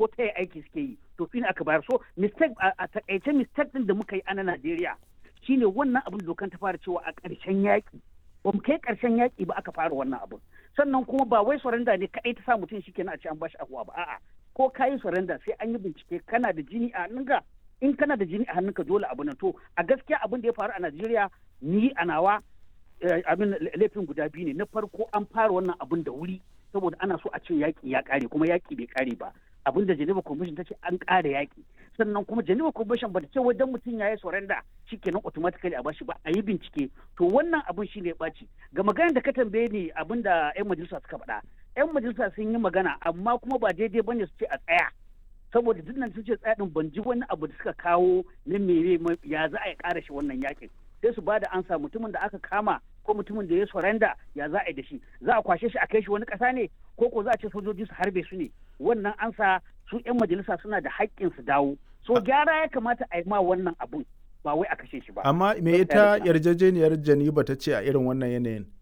ko ta aiki suke yi to shi ne aka bayar so mistake a takaice mistake din da muka yi a na Najeriya shine wannan abin da dokan ta fara cewa a ƙarshen yaƙi ba mu kai ƙarshen yaƙi ba aka fara wannan abin sannan kuma ba wai surrender ne kaɗai ta sa mutum shi kenan a ce an bashi ahuwa ba a'a ko ka yi surrender sai an yi bincike kana da jini a hannunka in kana da jini a hannunka dole abu nan to a gaskiya abin da ya faru a Najeriya ni a nawa abin laifin guda biyu ne na farko an fara wannan abin da wuri saboda ana so a ce yaƙi ya ƙare kuma yaƙi bai ƙare ba abin da Geneva Convention ta ce an ƙara yaƙi sannan kuma Geneva Convention ba ta ce wajen mutum ya yi surrender shikenan automatically a bashi ba a yi bincike to wannan abin shine ya ɓaci ga maganar da ka tambaye ni abin da 'yan majalisa suka faɗa 'yan majalisa sun yi magana amma kuma ba daidai bane su ce a tsaya saboda duk nan sun ce tsaya din ban ji wani abu da suka kawo na mere ya za a yi ƙara shi wannan yakin sai su bada ansa mutumin da aka kama ko mutumin da ya surrender ya za a yi da shi za a kwashe shi a kai shi wani ƙasa ne ko ko za a ce sojoji su harbe su ne wannan ansa su 'yan majalisa suna da haƙƙin su dawo so gyara ya kamata a yi ma wannan abun ba wai a kashe shi ba amma me ita yarjejeniyar janiba ta ce a irin wannan yanayin